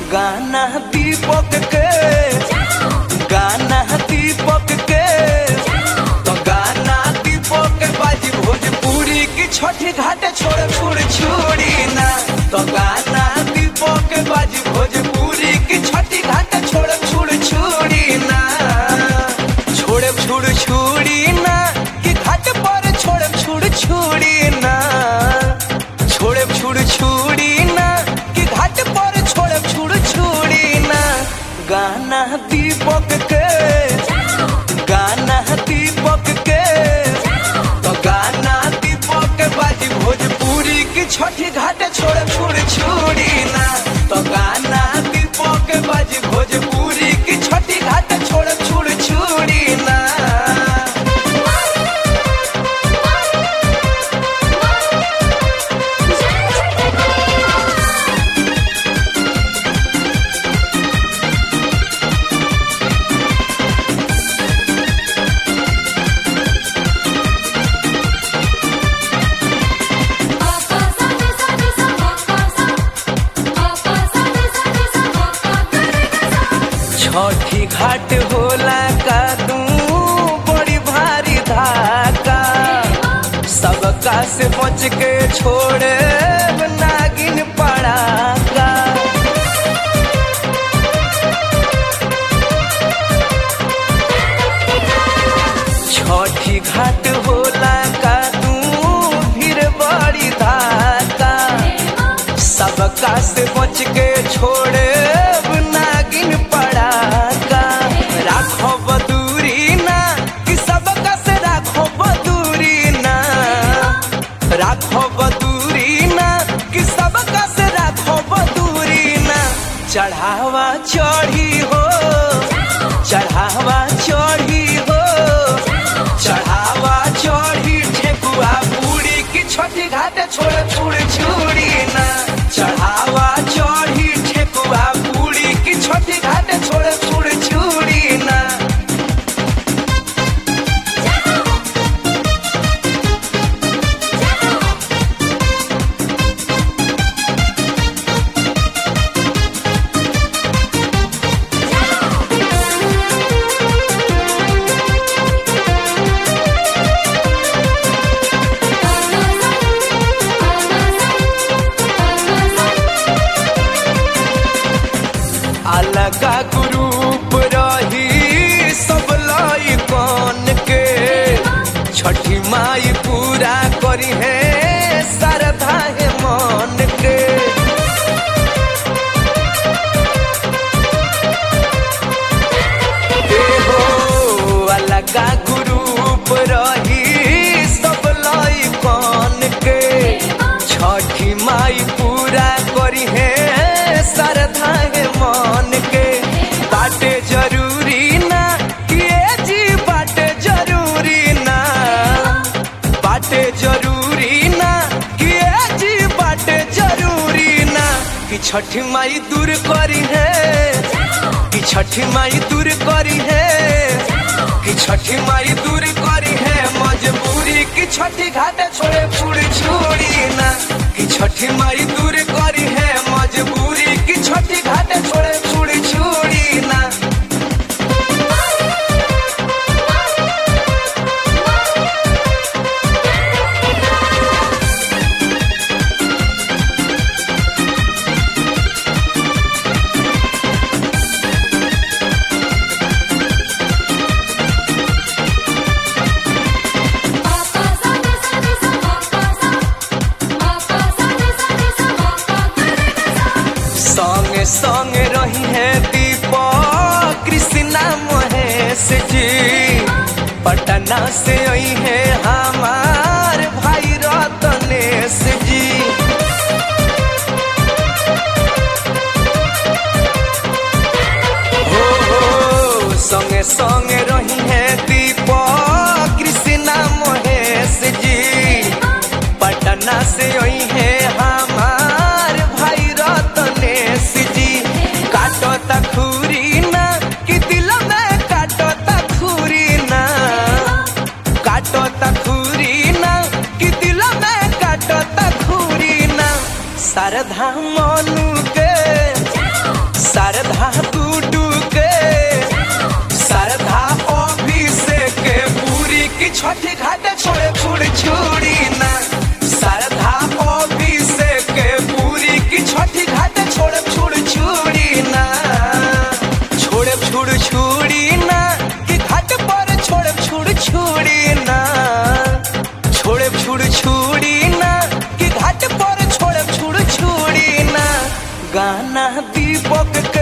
गाना दीपक के गाना दीपक के तो गाना दीपक के बाजी भोजपुरी की छठी घाट छोड़ छोड़ छोड़ी ना तो गाना दीपक के बाजी भोजपुरी की छठी घाट छोड़ छोड़ छोड़ी ना छोड़े छोड़ छोड़ी ना कि घाट पर छोड़े छोड़ छोड़ी ना छोड़े छोड़ छोड़ी ना कि घाट पर छोड़े छोड़ छोड़ी ना गाना दीपक के गाना दीपक के तो गाना दीपक के बाजी भोजपुरी की छठी घाट छोड़े छोड़ छोड़ी ना तो गाना दीपक के बाजी भोजपुरी की छठी घाट छोड़े छोड़ छोड़ी ना छठी घाट होला का तू बड़ी भारी धाका सबका से बच के छोड़े नागिन पड़ाका छठी घाट होला का तू फिर बड़ी धाका सबका से बच के छोड़े नागिन पड़ाका राखो बदूरी ना कि सबका से राखो बदूरी ना राखो बदूरी ना कि सबका से राखो बदूरी ना चढ़ावा चढ़ी हो चढ़ावा चढ़ी हो चढ़ावा चढ़ी ठेकुआ पूरी की छोटी घाट छोड़ छोड़ छोड़ी ना चढ़ावा चढ़ी ठेकुआ पूरी की छोटी घाट छोड़ छोड़ छोड़ी ना अलगा ग्रुप रही सब लाई कौन के छठी माई पूरा करी है श्रद्धा है मन के ए हो अलगा ग्रुप रही सब लाई कौन के छठी माई पूरा करी है श्रद्धा है मन के बाटे जरूरी ना कि ए जी बाटे जरूरी ना बाटे जरूरी ना कि ए जी बाटे जरूरी ना कि छठी माई दूर करी है कि छठी माई दूर करी है कि छठी माई दूर करी है मजबूरी कि छठी घाट छोड़े छुड़ छोड़ी ना कि छठी माई दूर करी है मजबूरी कि छठी घाट छोड़े छुड़ छोड़ी ना संगे संगे रही है दीपक कृष्णा महेश जी पटना से आई है हमार भाई रतनेश जी हो हो संगे संगे रही है दीपक कृष्णा महेश जी पटना से आई है हमार भाई रतनेश जी काटो तखूरी ना कि दिल में काटो तखूरी ना काटो तखूरी ना कि दिल में काटो तखूरी ना शारदा मनु के छुड़ छुड़ी ना कि घाट पर छोड़ब छुड़ छुड़ी ना गाना दीपक के